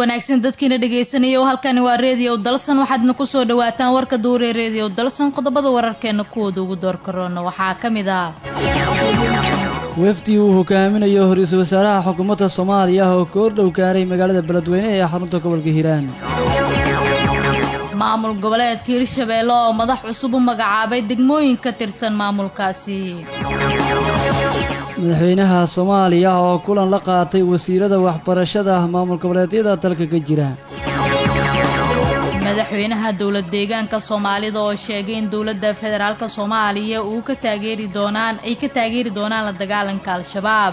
wanaagsan dadkiina dhegaysanaya oo halkani waa reediyo dalsan waxaadna kusoo dhawaataan warka duuree reediyo dalsan qodobada wararkeena kuwooda ugu door karoona waxaa ka mid ah wafdi uu hogaaminayo ra-iisul wasaaraha xukuumadda soomaaliya oo koordhow gaaray magaalada beledweyne ee xarunta gobolka hiiraan maamul goboleedka hirshabeelle oo madax cusub u magacaabay degmooyin ka tirsan maamulkaasi madaxweynaha soomaaliya oo kulan la qaatay wasiirada waxbarashada maamul goboleedyada dalka ka jira madaxweynaha dowlad deegaanka soomaalida oo sheegay in dowladda federaalk soomaaliya uu ka taageeri doonaan ay ka taageeri doonaan la dagaalanka al-shabaab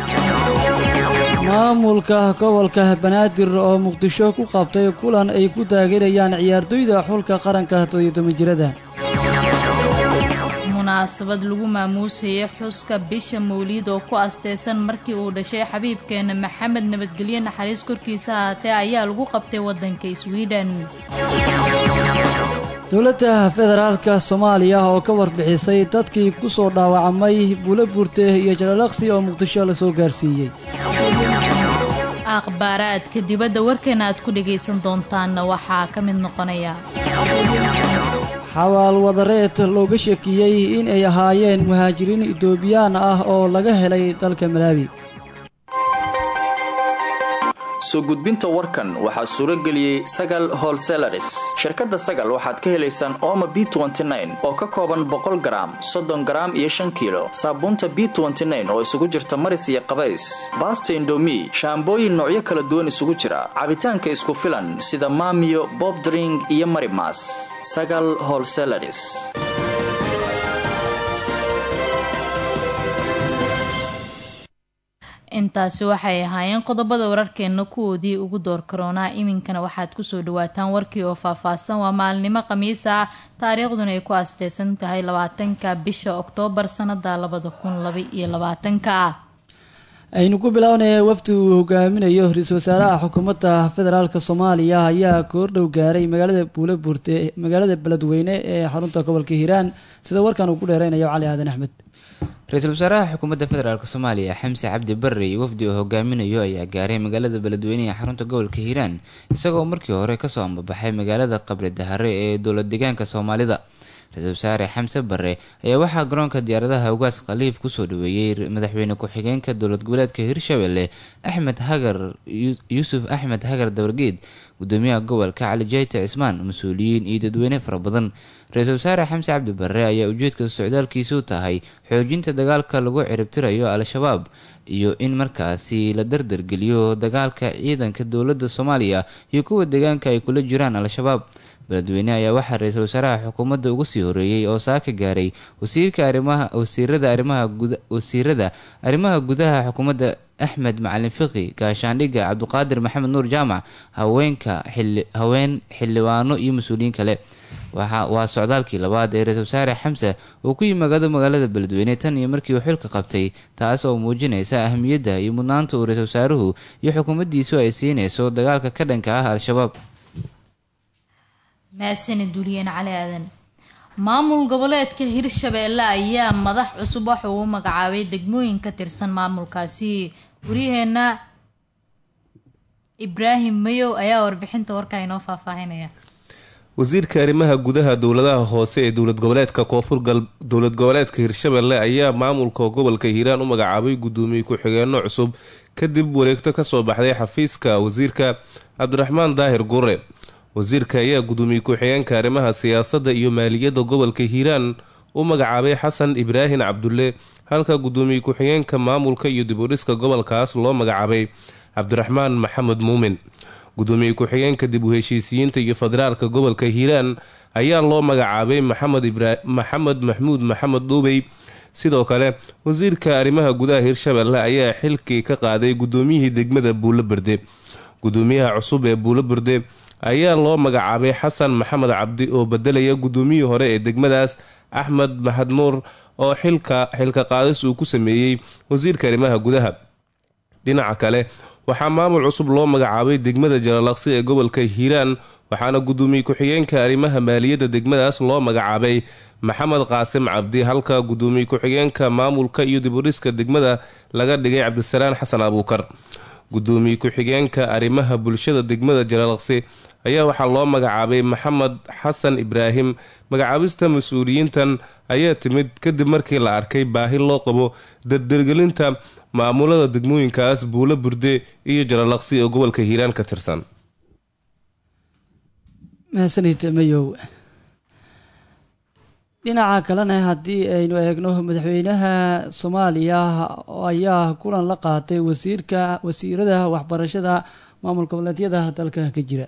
maamulka gobolka banaadir oo muqdisho ku qabtay kulan ay ku taageerayaan ciyaartoyda xulka qaranka todoyotoban-jirada munaasabad lagu maamuusayay xuska bisha mawliid oo ku asteysan markii uu dhashay xabiibkeena maxamed nabadgelye naxariis korkiisa ahaatee ayaa lagu qabtay waddanka swiden dowladda federaalka soomaaliya oo ka warbixisay dadkii ku soo dhaawacmay buulo burte iyo jalalaqsi oo muqdisho la soo gaarsiiyey akhbaaraadka dibadda warkeena aad ku dhagaysan doontaanna waxaa ka mid noqonaya xawaal wadareed looga shakiyey in ay ahaayeen muhaajiriin itoobiyaan ah oo laga helay dalka malaawi soo gudbinta warkan waxaa suuro geliyey sagal holselaris shirkadda sagal waxaad ka helaysaan ooma b oo ka kooban boqol garaam soddon garaam iyo shan kiilo saabuunta b oo isugu jirta maris iyo qabays baasta indomi shaambooyin noocyo kala duwan isugu jira cabitaanka isku filan sida maamiyo bobdring iyo marimas sagal holselaris intaasi waxay ahaayeen qodobada wararkeenna kuwoodii ugu door karoonaa iminkana waxaad kusoo dhawaataan warkii oo faahfaahsan waa maalinimo khamiis ah taariikhduna ay ku asteysan tahay labaatanka bisha oktoobar sanada labada kun laba iyo labaatanka aynu ku bilownaya wafdi uu hogaaminayo ra-iisul wasaaraha xukuumadda federaalk soomaaliya ayaa koordhow gaaray magaalada buulo buurte magaalada beledweyne ee xarunta gobolka hiiraan sida warkan uu ku dheereynayo cali aadan axmed ra-iisul wasaaraha xukuumadda federaalk soomaaliya xamse cabdi barre iyo wafdi uu hogaaminayo ayaa gaaray magaalada beledweyne ee xarunta gobolka hiiraan isagoo markii hore kasoo ambabaxay magaalada qabri dahare ee dowlad deegaanka soomaalida ra-iisul wasaare xamse barre ayaa waxaa garoonka diyaaradaha ugaas khaliif kusoo dhaweeyey madaxweyne ku-xigeenka dowlad goboleedka hirshabelle axmed hagar yuusuf axmed hagar dabargeed gudoomiyaha gobolka cali jayte cismaan mas-uuliyiin iyo dadweyne fara badan ra-iisul wasaare xamse cabdi barre ayaa ujeedka socdaalkiisu tahay xoojinta dagaalka lagu ciribtirayo al-shabaab iyo in markaasi la dardargeliyo dagaalka ciidanka dowladda soomaaliya iyo kuwa deegaanka ay kula jiraan al-shabaab beledweyne ayaa waxaa ra-iisul wasaaraha xukuumadda ugu sii horeeyey oo saaka gaaray wasiirka arrimaha wasiirada arrimaha guda wasiirada arrimaha gudaha xukuumadda axmed macalin fiqi gaashaandhigga cabdiqaadir maxamed nuur jaamac haweenka xili haween xildhibaano iyo mas-uuliyiin kale waxa waa socdaalkii labaad ee ra-iisul wasaare xamse uu ku yimaado magaalada beledweyne tan iyo markii uu xilka qabtay taas oo muujinaysa ahamiyadda iyo mudnaanta uu ra-iisul wasaaruhu iyo xukuumaddiisu ay siinayso dagaalka ka dhanka ah al-shabaab mahadsanid duuliyeen cali aadan maamul goboleedka hirshabeelle ayaa madax cusub waxa uu u magacaabay degmooyin ka tirsan maamulkaasi waryaheena ibraahim mayow ayaa warbixinta warkaa inoo faahfaahinaya wasiirka arrimaha gudaha dowladaha hoose ee dowlad goboleedka koonfur dowlad goboleedka hirshabelle ayaa maamulka gobolka hiiraan u magacaabay gudoomiye ku-xigeenno cusub kadib wareegto kasoo baxday xafiiska wasiirka cabdiraxmaan daahir gure wasiirka ayaa gudoomiye ku-xigeenka arrimaha siyaasadda iyo maaliyadda gobolka hiiraan u magacaabay xasan ibraahin cabdulle halka gudoomiye ku-xigeenka maamulka iyo dibudhiska gobolkaas loo magacaabay cabdiraxmaan maxamed muumin gudoomiye ku-xigeenka dib u heshiisiyiinta iyo federaalka gobolka hiiraan ayaa loo magacaabay maxamed maxmuud maxamed dhuubey sidoo kale wasiirka arrimaha gudaha hirshabelle ayaa xilkii ka qaaday gudoomiyihii degmada buulo berde gudoomiyaha cusub ee buulo berde ayaa loo magacaabay xasan maxamed cabdi oo bedelaya gudoomiyihii hore ee degmadaas axmed maxadmuur oo xilka xilka qaadis uu ku sameeyey wasiirka arrimaha gudaha dhinaca kale waxaa maamul cusub loo magacaabay degmada jalalaqsi ee gobolka hiiraan waxaana gudoomiye ku-xigeenka arrimaha maaliyadda degmadaas loo magacaabay maxamed qaasim cabdi halka gudoomiye ku-xigeenka maamulka iyo dibudhiska degmada laga dhigay cabdisalaan xasan abuukar gudoomiye ku-xigeenka arrimaha bulshada degmada jalalaqsi ayaa waxaa loo magacaabay maxamed xasan ibraahim magacaabista mas-uuliyiintan ayaa timid kadib markii la arkay baahi loo qabo dardargelinta maamulada degmooyinkaas buulo burde iyo jalalaqsi oo gobolka hiiraan ka tirsan mahadsanid mayow dhinaca kalena haddii aynu eegno madaxweynaha soomaaliya ayaa kulan la qaatay wasiirka wasiirada waxbarashada maamul goboleedyada dalka ka jira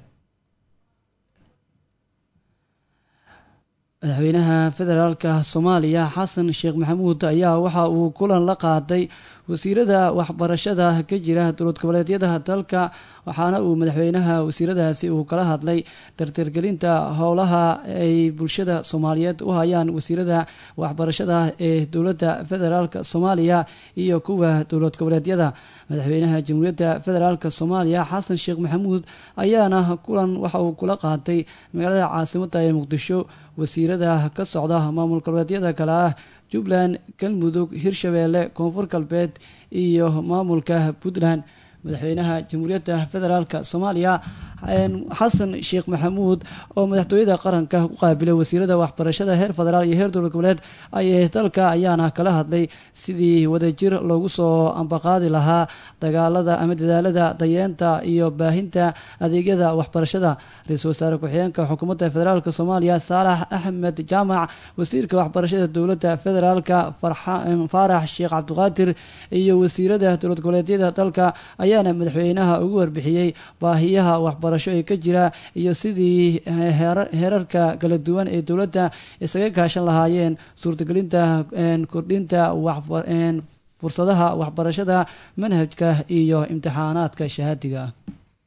madaxweynaha federaalka soomaaliya xasan sheekh maxamuud ayaa waxa uu kulan la qaaday wasiirada waxbarashada ka jira dowlad goboleedyada dalka waxaana uu madaxweynaha wasiiradaasi uu kala hadlay dardargelinta howlaha ay bulshada soomaaliyeed u hayaan wasiirada waxbarashada ee dowladda federaalk soomaaliya iyo kuwa dowlad goboleedyada madaxweynaha jamhuuriyadda federaalk soomaaliya xasan sheekh maxamuud ayaana kulan waxa uu kula qaatay magaalada caasimadda ee muqdisho wasiirada ka socda maamul goboleedyada kale ah jubbaland galmudug hirshabeelle koonfur galbeed iyo maamulka puntland madaxweynaha jamhuuriyadda federaalk soomaaliya xasan sheekh maxamuud oo madaxtooyada qaranka ku qaabilay wasiirada waxbarashada heer federaal iyo heer dowlad goboleed ayee dalka ayaana kala hadlay sidii wadajir loogu soo ambaqaadi lahaa dagaalada ama dadaalada dayeenta iyo baahinta adeegyada waxbarashada ra-iisul wasaare ku-xigeenka xukuumadda federaalk soomaaliya saalax axmed jaamac wasiirka waxbarashada dowladda federaalka faarax sheekh cabdiqaadir iyo wasiirada dowlad goboleedyada dalka ayaana madaxweynaha ugu warbixiyey baahiyaha waxbarasho ee ka jira iyo sidii heerarka kala duwan ee dowladda isaga kaashan lahaayeen suurtagelinta kordhinta fursadaha waxbarashada manhajka iyo imtixaanaadka shahaadiga ah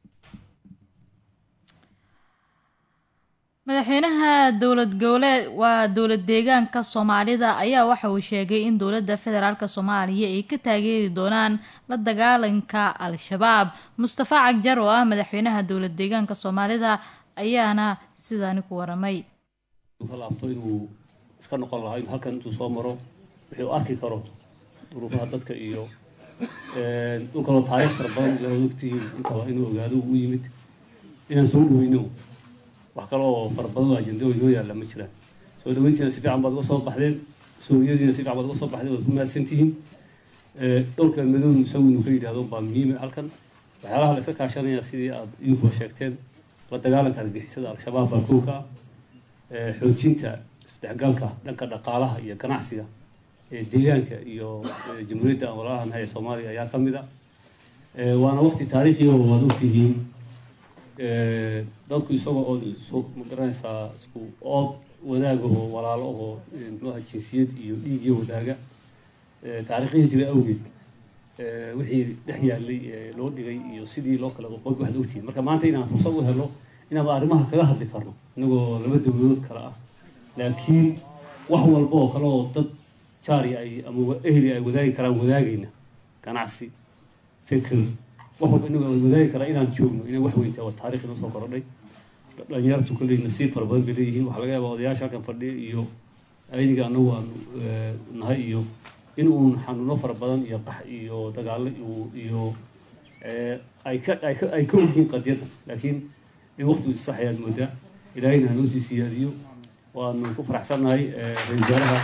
madaxweynaha dowlad goboleed waa dowlad deegaanka soomaalida ayaa waxa uu sheegay in dowladda federaalk soomaaliya ay ka taageeri doonaan la dagaalanka al-shabaab mustafa cagjar oo ah madaxweynaha dowlad deegaanka soomaalida ayaana sidaani ku waramay laabto inuu iska noqon lahaa in halkan intuu soo maro wixii u arki karo duruufaha dadka iyo dhul kaloo taariikh fara badan la ogtihiin intaba inuu ogaado uu yimid inaan soo dhaweyno wax kale oo fara badan oo ajendooyin noo yaalla ma jiraan soo dhaweyntiina si fiican baad uga soo baxdeen sooriyadiina si fiican baad uga soo baxdeen waad ku mahadsan tihiin dhowlka madow isagu inuu ka yidhahdo baa muhiima halkan waxyaalaha la iska kaashanaya sidii aad idinkuba sheegteen la dagaalanka argixisada al-shabaab baa kow ka ah xoojinta isdhexgalka dhanka dhaqaalaha iyo ganacsiga ee deegaanka iyo jamhuuriyadda aan walaalahan ee soomaaliya ayaa ka mid a waana waqti taariikhi oo waad ogtihiin dadku isagoo oo isu magaranaysaa isku ood wadaag oo walaalo oo mxuaha jinsiyad iyo dhiigyo wadaaga taariikhihii jira awgeed wixii dhex yaallay loo dhigay iyo sidii loo kala qoqoy waxaad ogtihiin marka maanta inaan fursad u helo inaanba arrimaha kaga hadli karno inagoo laba dowladood kale ah laakiin wax walba oo kale oo dad jaari ay ama ehli ay wadaagi karaan wadaagayna ganacsi fikr wax walba inagu aan wadaagi karaa inaan joogno inay wax weyntaa waa taarikh inoo soo korodhay dhalinyartu kolley nasiib fara badan bay leeyihiin waxaa laga yaabaa odayaasha halkan fadhiya iyo ayniga anagu aan nahay iyo in uun xanuuno fara badan iyo qax iyo dagaalo iyo ay ka ay ka ay ka ogyihiin qadiyadda laakiin in waqtigu isax ayaad moodaa ilaahayna hanoo sii siyaadiyo waanu ku faraxsannahay ra-isul wasaaraha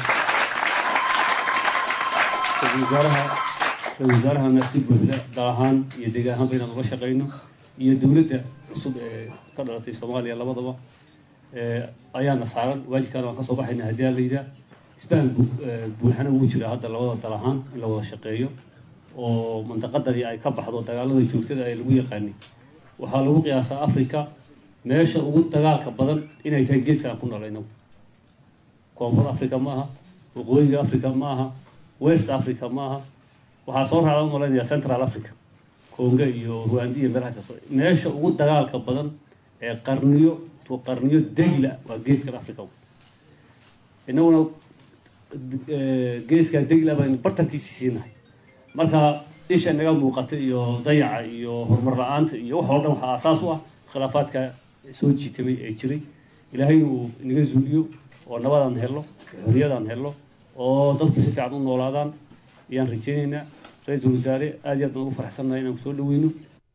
ra-isul wasaaraha ra-isul wasaarahana si buuxda dal ahaan iyo deegaan ahaanba inaan ula shaqayno iyo dowladda cusub ee ka dhalatay soomaaliya labadaba ayaana saaran waajibkaana waan kasoo baxayna haddii la yidhaah isbahan buuxana wuu jiraa hadda labada dal ahaan in la wada shaqeeyo oo mandaqadani ay ka baxdo dagaalada joogtada ee lagu yaqaanay waxaa lagu qiyaasaa africa meesha ugu dagaalka badan inay tahay geeska aan ku nool inagu koonfur africa ma aha waqooyiga africa ma aha west africa ma aha waxaa soo raacda malaynayaa central africa congo iyo rwanda iyo meelahaas meesha ugu dagaalka badan ee qarniyo to qarniyo degla waa geeskan africa inaguna geeskaa degla baynu bartankiisi siinahay marka isha inaga muuqata iyo dayaca iyo horumar la-aanta iyo wax oo dhan waxaa asaas u ah khilaafaadka soo jiitamay ee jiray ilaahay uu inaga zuuliyo oo nabadaan helno xorriyadaan helno oo dadku si fiican u noolaadaan ayaan rajaynaynaa ra-iisul wasaare aad iyo aad baan ugu faraxsannahay inaan kusoo dhaweyno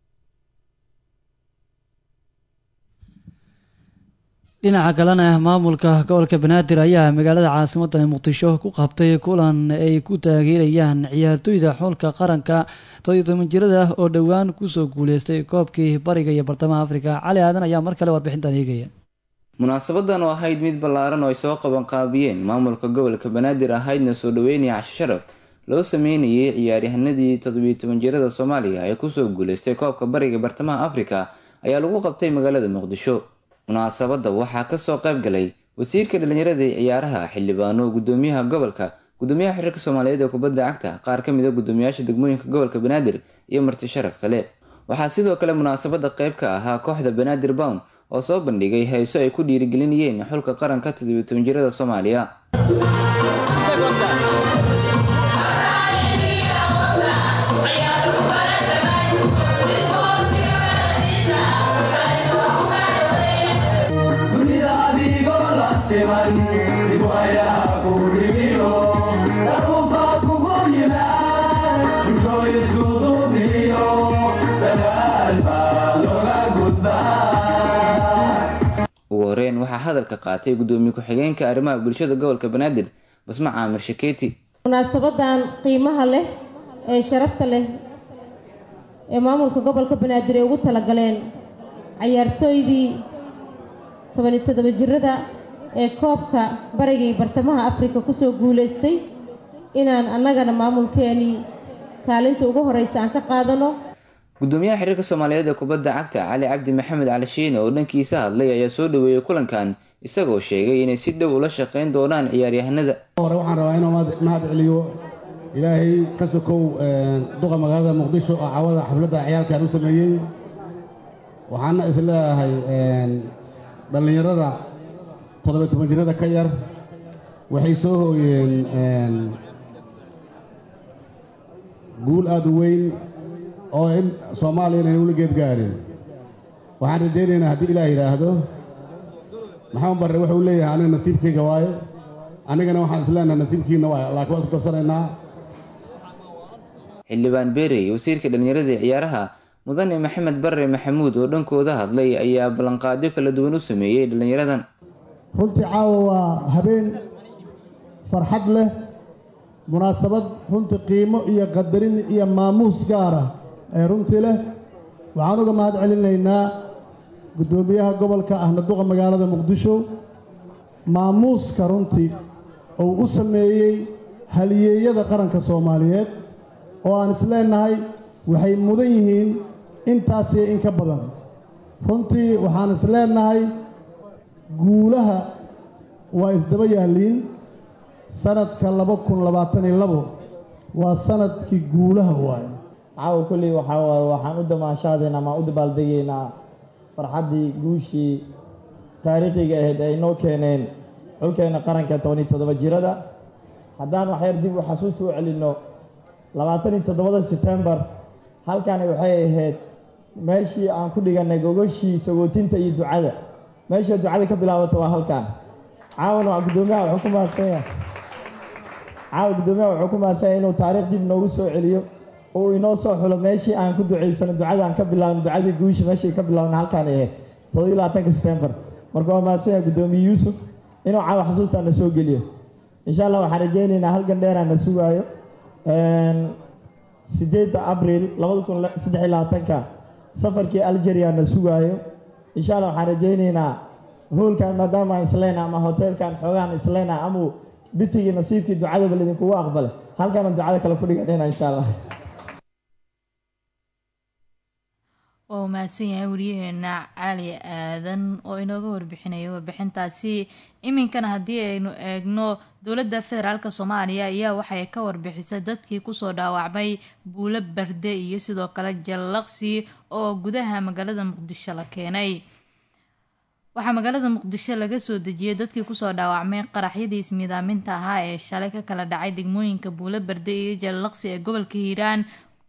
dhinaca kalena maamulka gobolka banaadir ayaa magaalada caasimada muqdisho ku qabtay kulan ay ku taageerayaan ciyaartooyda xulka qaranka todyo toban jirada oo dhowaan kusoo guuleystay koobkii bariga iyo bartamaha afrika cali aadan ayaa mar kale warbixintan eegaya munaasabadan oo ahayd mid ballaaran oo ay soo qabanqaabiyeen maamulka gobolka banaadir ahaydna soo dhaweynaya casho sharaf loo sameynayay ciyaaryahanadii toddobiyo toban jirada soomaaliya ee kusoo guuleystay koobka bariga bartamaha afrika ayaa lagu qabtay magaalada muqdisho munaasabadda waxaa kasoo qayb galay wasiirka dhalinyarada ee ciyaaraha xildhibaano gudoomiyaha gobolka gudoomiyaha xiriirka soomaaliyeed ee kubadda cagta qaar ka mid a gudoomiyaasha degmooyinka gobolka banaadir iyo marti sharaf kale waxaa sidoo kale munaasabadda qayb ka ahaa kooxda banaadir bown oo soo bandhigay heeso ay ku dhiirigelinayeen xulka qaranka toddobiyo toban jirada soomaaliya ugu horeyn waxaa hadalka qaatay gudoomiye ku-xigeenka arrimaha bulshada gobolka banaadir basma caamir shakeeti munaasabadan qiimaha leh ee sharafta leh ee maamulka gobolka banaadir ay ugu talagaleen cayaartooydii tobani toddoba jirada ee koobka bariga iyo bartamaha afrika kusoo guulaystay inaan annagana maamulkeenii kaalinta ugu horeysa aan ka qaadano gudoomiyaha xiriirka soomaaliyeed ee kubadda cagta cali cabdi maxamed cali shiine oo dhankiisa hadlay ayaa soo dhaweeyey kulankan isagoo sheegay inay si dhow ula shaqeyn doonaan ciyaaryahanada hore waxaan rabaa inuu mahad celiyo ilaahay ka sokow duqa magaalada muqdisho oo cawada xafladda ciyaalkan u sameeyey waxaana isleeyahay dhallinyarada toddoba toban jirada ka yar waxay soo hooyeen guul aada u weyn oo in soomaaliya inayna ula geed gaarin waxaan rajaynaynaa haddii ilaah yidhaahdo maxamed barre wuxuu leeyahay aniga nasiibkayga waaye anigana waxaan isleenahay nasiibkiina waaye laakiin waan ku darsanaynaa xildhibaan beerey wasiirka dhalinyarada ee ciyaaraha mudane maxamed barre maxamuud oo dhankooda hadlay ayaa ballanqaadyo kala duwan u sameeyey dhallinyaradan runtii caawa waa habeen farxad leh munaasabad runtii qiimo iyo qadarin iyo maamuus gaara ee runtii leh waxaan uga mahad celinaynaa guddoomiyaha gobolka ahna duqa magaalada muqdisho maamuuska runtii uu u sameeyey haliyeeyada qaranka soomaaliyeed oo aan isleenahay waxay mudan yihiin intaasiyo in ka badan runtii waxaan isleenahay guulaha waa isdaba yaalliin sanadka laba kun labaatan iyo labo waa sanadkii guulaha waaye caawa kolley waxaa waaye waxaan u damaashaadaynaa ama u dabaaldegaynaa farxaddii guushii taariikhiga ahayd ay noo keeneen xulkeena qaranka tobaniyo toddoba jirada haddaan waxyar dib u xasuusta u celinno labaatan iyo toddobada setembar halkani waxay ahayd meeshii aan ku dhigannay gogoshii sagootinta iyo ducada meesha ducada ka bilaabata waa halkan caawana waa guddoomiyaha wuxuu ku mahadsanyahay caawa guddoomiyaha wuxuu ku mahadsanyahay inuu taariikh dib noogu soo celiyo oo inoo soo xulo meeshii aan ku ducaysano ducada aan ka bilaabno ducadii guusha meeshii ka bilaabna halkaan ahayd toddobiyo labaatanka setembar marka waa mahadsanyahay guddoomiye yuusuf inuu caawa xasuustaa na soo geliyo insha allah waxaan rajaynaynaa halkan dheeraa na sugaayo sideedda abril labada kun saddex iyo labaatanka safarkii algeria na sugaayo insha allah waxaan rajaynaynaa hoolkan maadaama aan isleyna ama hoteelkan xoogaan isleyna amau bitigii nasiibkii ducadaba laydinkugu aqbalay halkaana ducada kale ku dhiganayna insha allah oo mahadsan yahay wariyaheena cali aadan oo inooga warbixinaya warbixintaasi iminkana haddii aynu eegno dowladda federaalk soomaaliya ayaa waxay ka warbixisay dadkii kusoo dhaawacmay buulo barde iyo sidoo kale jallaqsi oo gudaha magaalada muqdisho la keenay waxaa magaalada muqdisho laga soo dejiyay dadkii kusoo dhaawacmay qaraxyadii ismiidaaminta ahaa ee shalay ka kala dhacay degmooyinka buulo barde iyo jallaqsi ee gobolka hiiraan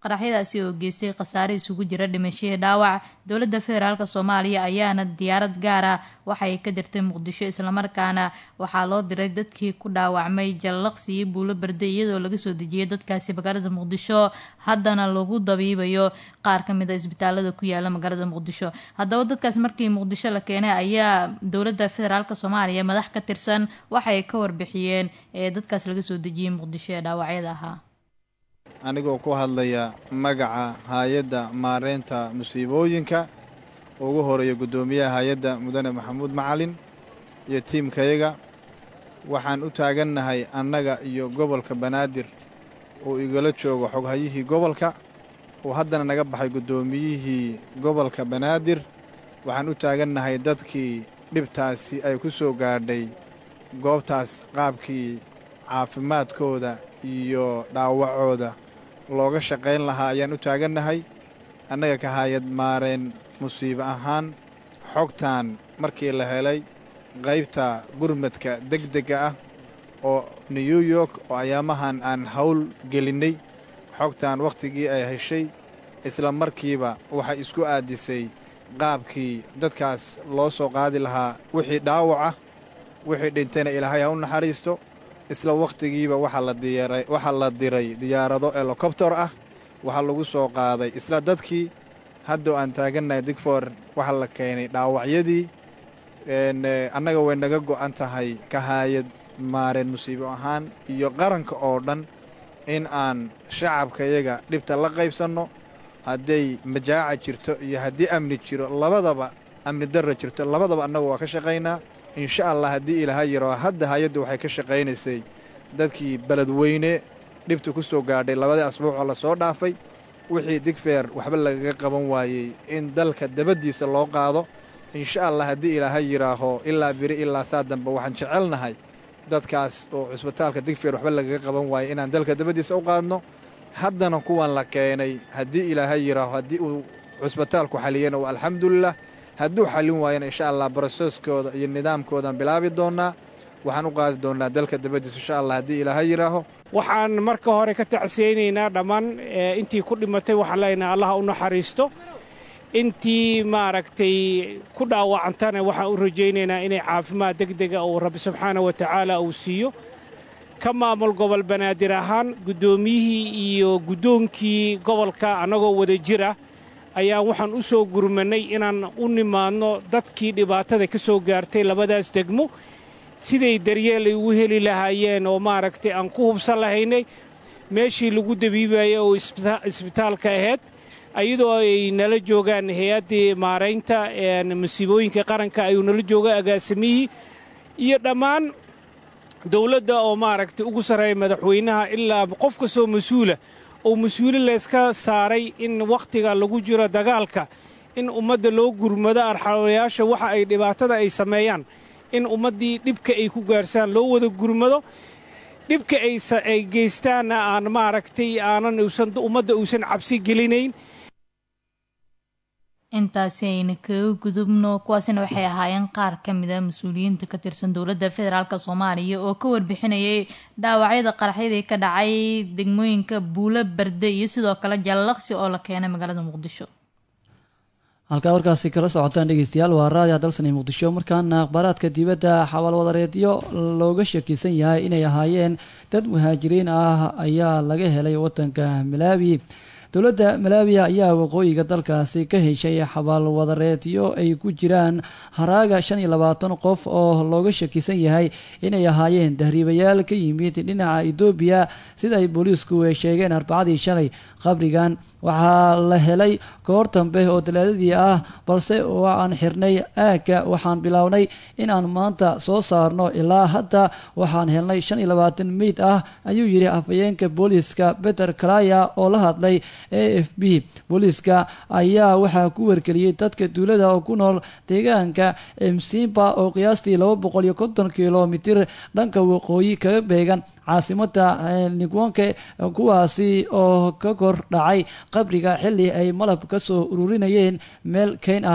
qaraxyadaasi oo geystay khasaare isugu jira dhimashihii dhaawac dowladda federaalk soomaaliya ayaana diyaarad gaara waxay ka dirtay muqdisho islamarkaana waxaa loo diray dadkii ku dhaawacmay jallaqsi iyo buulo berde iyadoo laga soo dejiyay dadkaasi magaalada muqdisho haddana lagu dabiibayo qaar ka mid a isbitaalada ku yaala magaalada muqdisho haddaba dadkaas markii muqdisho la keenay ayaa dowladda federaalk soomaaliya madax ka tirsan waxay ka warbixiyeen ee dadkaas laga soo dejiyey muqdisho ee dhaawacyada ahaa anigoo ku hadlaya magaca hay-adda maareynta musiibooyinka ugu horeeya guddoomiyaha hay-adda mudane maxamuud macalin iyo tiimkayaga waxaan u taagannahay annaga iyo gobolka banaadir uu igala joogo xoghayihii gobolka uu haddana naga baxay guddoomiyihii gobolka banaadir waxaan u taagannahay dadkii dhibtaasi ay ku soo gaadhay goobtaas qaabkii caafimaadkooda iyo dhaawacooda looga shaqayn lahaa ayaan u taagannahay annaga ka hayad maareen musiibo ahaan xogtan markii la helay qaybta gurmadka degdega ah oo new york oo ayaamahan aan hawl gelinnay xogtan wakhtigii ay heshay isla markiiba waxay isku aadisay qaabkii dadkaas loo soo qaadi lahaa wixii dhaawac ah wixii dhintayna ilaahay ha u naxariisto isla wakhtigiiba waxaa la diray diyaarado elokobtor ah waxaa lagu soo qaaday isla dadkii haddoo aan taagannahay digfor waxaa la keenay dhaawacyadii annaga way naga go'an tahay ka haayad maareen musiibo ahaan iyo qaranka oo dhan in aan shacabkayaga dhibta la qaybsanno hadday majaaca jirto iyo haddii amni jiro labadaba amni darra jirto labadaba annagu waa ka shaqaynaa insha allah haddii ilaaha yaro hadda hay-addu waxay ka shaqaynaysay dadkii beledweyne dhibta ku soo gaadhay labadii asbuucoo la soo dhaafay wixii digfeer waxba lagaga qaban waayey in dalka dabaddiisa loo qaado insha allah haddii ilaaha yidhaaho ilaa biri ilaa saa dambe waxaan jecelnahay dadkaas oo cusbitaalka digfeer waxba lagaga qaban waayey inaan dalka dabaddiisa u qaadno haddana kuwan la keenay haddii ilaaha yidhaaho haddii uu cusbitaalku xaliyana waa alxamdulilah hadduu xallin waayana insha allah broseskooda iyo nidaamkoodaan bilaabi doonnaa waxaan u qaadi doonnaa dalka dabaddiisa insha allah haddii ilaaha yidhaaho waxaan marka hore ka tacsiyeynaynaa dhammaan intii ku dhimatay waxaan leenahay allaha u naxariisto intii maaragtay ku dhaawacantana waxaan u rajaynaynaa inay caafimaad degdega uu rabbi subxaana wa tacaala uu siiyo ka maamul gobol banaadir ahaan guddoomiyihii iyo guddoonkii gobolka annagoo wada jira ayaan waxaan u soo gurmannay inaan u nimaadno dadkii dhibaatada ka soo gaartay labadaas degmo siday daryeel ay ugu heli lahaayeen oo maaragtay aan ku hubsan lahaynay meeshii lagu dabiibayay oo isbitaalka ahayd iyadoo ay nala joogaan hay-addii maaraynta musiibooyinka qaranka ayuu nala jooga agaasimihii iyo dhammaan dawladda oo maaragtay ugu sarreeya madaxweynaha ilaa qof kastoo mas-uula oo mas-uuli layska saaray in wakhtiga lagu jiro dagaalka in ummadda loo gurmado arxawayaasha waxa ay dhibaatada ay sameeyaan in ummaddii dhibka ay ku gaarsaan loo wada gurmado dhibka ay geystaanna aan maaragtay aanan usan ummadda uusan cabsi gelinayn intaasi ayna kaga gudubno kuwaasina waxay ahaayeen qaar ka mid a mas-uuliyiinta ka tirsan dowladda federaalk soomaaliya oo ka warbixinayay dhaawacyada qaraxyadii ka dhacay degmooyinka buulo berde iyo sidoo kale jallaqsi oo la keenay magaalada muqdisho halkaa warkaasi kala socotaan dhegeystayaal waa raadiya dalsani muqdisho markaana akhbaaraadka dibadda xawaalwadareedyo looga shakisan yahay inay ahaayeen dad muhaajiriin ah ayaa laga helay wadanka malaawi dowladda malaawiya ayaa waqooyiga dalkaasi ka heshay xabaalwadareedyo ay ku jiraan haraaga shan iyo labaatan qof oo looga shakisan yahay inay ahaayeen dahriibayaal ka yimid dhinaca etoobiya sida ay booliisku sheegeen arbacadii shalay qabrigan waxaa la helay koor dambe oo talaadadii ah balse waan xirnay aagga waxaan bilownay inaan maanta soo saarno ilaa hadda waxaan helnay shan iyo labaatan meyd ah ayuu yidhi afhayeenka booliiska beter kalaya oo la hadlay a f b booliiska ayaa waxaa ku wargeliyey dadka duulada oo ku nool deegaanka msimba oo qiyaastii laba boqol iyo konton kilomitir dhanka waqooyi kaga beegan caasimada nigwonke kuwaasi oo ka kor dhacay qabriga xili ay malab ka soo ururinayeen meel keyn ah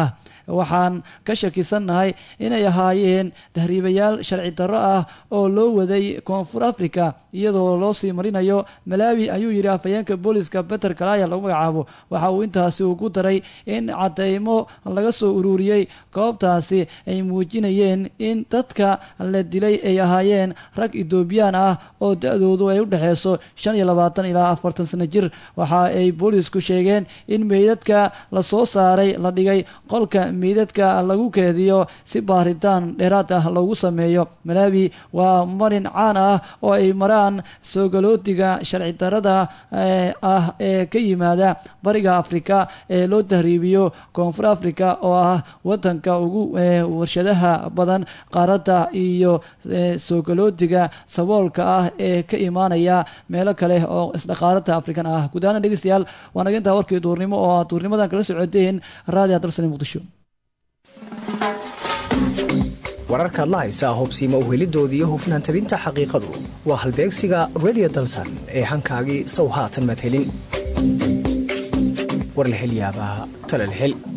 waxaan ka shakisannahay inay ahaayeen tahriibayaal sharci darro ah oo loo waday koonfur africa iyadoo loo sii marinayo malaawi ayuu yidhi afhayeenka booliska beter kalaya lagu magacaabo waxa uu intaasi ugu daray in cadeymo laga soo ururiyey goobtaasi ay muujinayeen in dadka la dilay ay ahaayeen rag etoobiyaan ah oo da-doodu ay u dhexeyso shan iyo labaatan ilaa afartan sano jir waxa ay boolisku sheegeen in meydadka lasoo saaray la dhigay qolka meydadka lagu keediyo si baaritaan dheeraad ah loogu sameeyo malaawi waa marin caan ah oo ay maraan soogaloodiga sharci darada ah ee ka yimaada bariga afrika ee loo tahriibiyo koonfur africa oo ah wadanka ugu warshadaha badan qaaradda iyo soogaloodiga saboolka ah ee ka imaanaya meelo kale oo isdhaqaaradda afrikan ah guud ahaan dhegeystayaal waa naga intaa warkii duurnimo oo aad duurnimadan kala socoteen raadiga dalsani muqdisho wararkaad la haysaa hubsiima uhelidoodii iyo hufnaan tabinta xaqiiqadu waa halbeegsiga redio dalsan ee hankaagii sow haatan madhelin warlahelyaabaa talalhel